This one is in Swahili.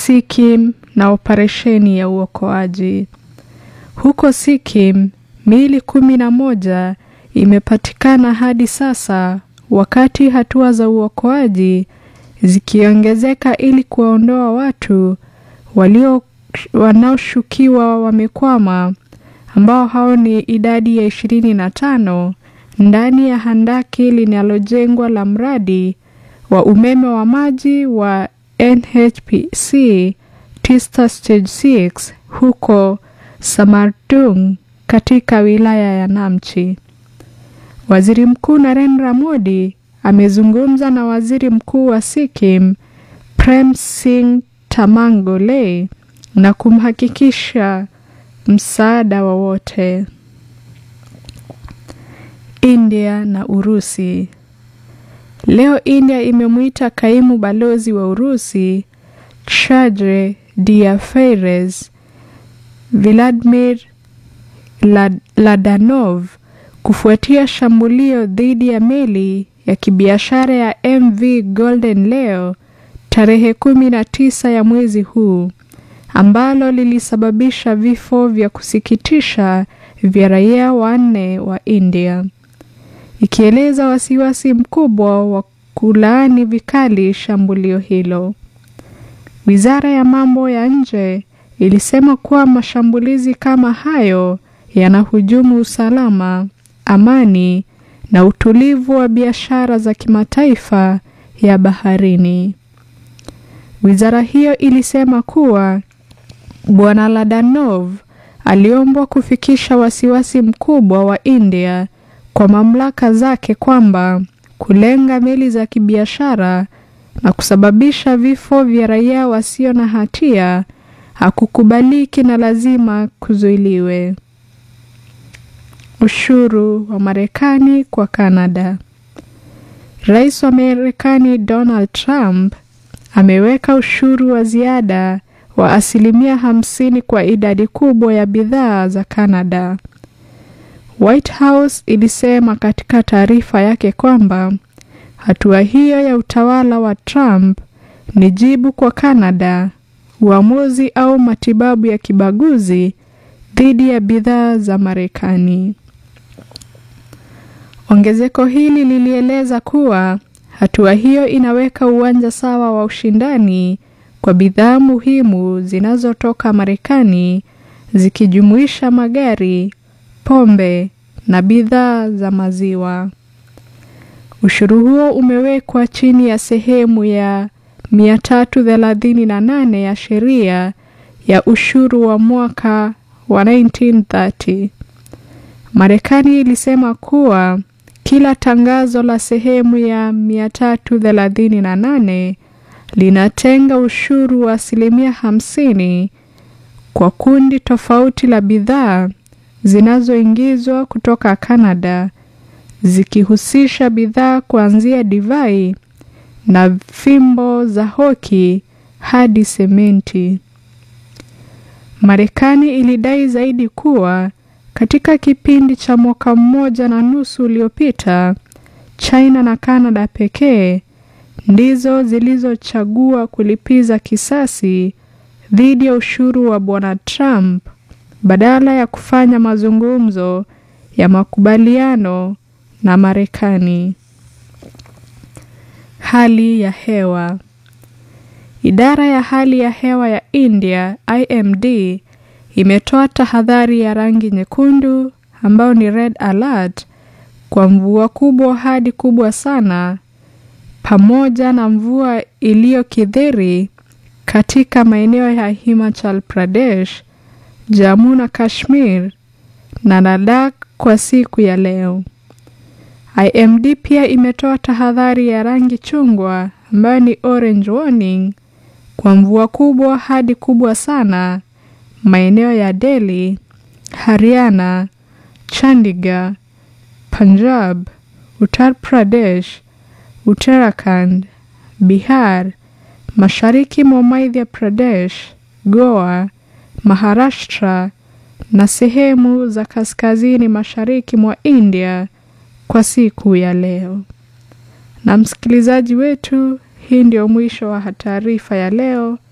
Sikkim na operesheni ya uokoaji. Huko Sikkim, miili kumi na moja imepatikana hadi sasa, wakati hatua za uokoaji zikiongezeka ili kuwaondoa watu walio wanaoshukiwa wamekwama, ambao hao ni idadi ya ishirini na tano ndani ya handaki linalojengwa la mradi wa umeme wa maji wa NHPC Tista Stage 6 huko Samardung katika wilaya ya Namchi. Waziri Mkuu Narendra Modi amezungumza na Waziri Mkuu wa Sikkim Prem Singh Tamangole na kumhakikisha msaada wowote. India na Urusi. Leo India imemwita kaimu balozi wa Urusi Chadre Diaferes Vladimir Ladanov kufuatia shambulio dhidi ya meli ya kibiashara ya MV Golden Leo tarehe kumi na tisa ya mwezi huu ambalo lilisababisha vifo vya kusikitisha vya raia wanne wa India, ikieleza wasiwasi mkubwa wa kulaani vikali shambulio hilo. Wizara ya mambo ya nje ilisema kuwa mashambulizi kama hayo yanahujumu usalama, amani na utulivu wa biashara za kimataifa ya baharini. Wizara hiyo ilisema kuwa Bwana Ladanov aliombwa kufikisha wasiwasi mkubwa wa India kwa mamlaka zake kwamba kulenga meli za kibiashara na kusababisha vifo vya raia wasio na hatia hakukubaliki na lazima kuzuiliwe. Ushuru wa Marekani kwa Kanada. Rais wa Marekani Donald Trump ameweka ushuru wa ziada wa asilimia hamsini kwa idadi kubwa ya bidhaa za Kanada. White House ilisema katika taarifa yake kwamba hatua hiyo ya utawala wa Trump ni jibu kwa Kanada uamuzi au matibabu ya kibaguzi dhidi ya bidhaa za Marekani. Ongezeko hili lilieleza kuwa hatua hiyo inaweka uwanja sawa wa ushindani kwa bidhaa muhimu zinazotoka Marekani zikijumuisha magari, pombe na bidhaa za maziwa. Ushuru huo umewekwa chini ya sehemu ya 338 ya sheria ya ushuru wa mwaka wa 1930. Marekani ilisema kuwa kila tangazo la sehemu ya 338 linatenga ushuru wa asilimia hamsini kwa kundi tofauti la bidhaa zinazoingizwa kutoka Kanada zikihusisha bidhaa kuanzia divai na fimbo za hoki hadi sementi. Marekani ilidai zaidi kuwa katika kipindi cha mwaka mmoja na nusu uliopita, China na Kanada pekee ndizo zilizochagua kulipiza kisasi dhidi ya ushuru wa Bwana Trump badala ya kufanya mazungumzo ya makubaliano na Marekani. Hali ya hewa. Idara ya hali ya hewa ya India IMD imetoa tahadhari ya rangi nyekundu ambayo ni red alert kwa mvua kubwa hadi kubwa sana pamoja na mvua iliyokithiri katika maeneo ya Himachal Pradesh, Jammu na Kashmir na Ladakh kwa siku ya leo. IMD pia imetoa tahadhari ya rangi chungwa ambayo ni orange warning kwa mvua kubwa hadi kubwa sana maeneo ya Delhi, Haryana, Chandigarh, Punjab, Uttar Pradesh, Uttarakhand, Bihar, mashariki mwa Madhya Pradesh, Goa, Maharashtra na sehemu za kaskazini mashariki mwa India kwa siku ya leo. Na msikilizaji wetu, hii ndio mwisho wa taarifa ya leo